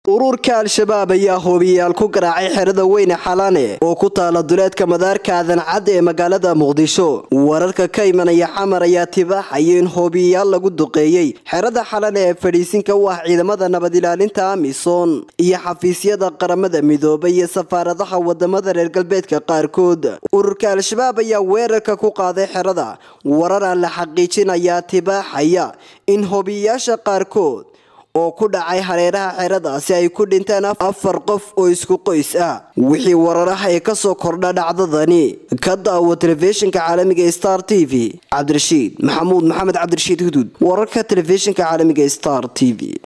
ururka al-shabaab ayaa hoobiyayaal ku garaacay xerada weyne xalane oo ku taala duleedka madaarka aadan cadde ee magaalada muqdisho wararka ka imanaya xamar ayaa tibaaxaya in hoobiyayaal lagu duqeeyey xerada xalane ee fadhiisinka u ah ciidamada nabad ilaalinta amisom iyo xafiisyada qaramada midoobay iyo safaaradaha wadamada reer galbeedka qaarkood ururka al-shabaab ayaa weerarka ku qaaday xerada warar aan la xaqiijin ayaa tibaaxaya in hoobiyayaasha qaarkood oo ku dhacay hareeraha xeradaasi ay ku dhinteen afar qof oo isku qoys ah wixii wararaha ee kasoo kordha dhacdadani ka daawo telefishinka caalamiga star t v cabdirashiid maxamuud maxamed cabdirashiid huduud wararka telefishinka caalamiga star t v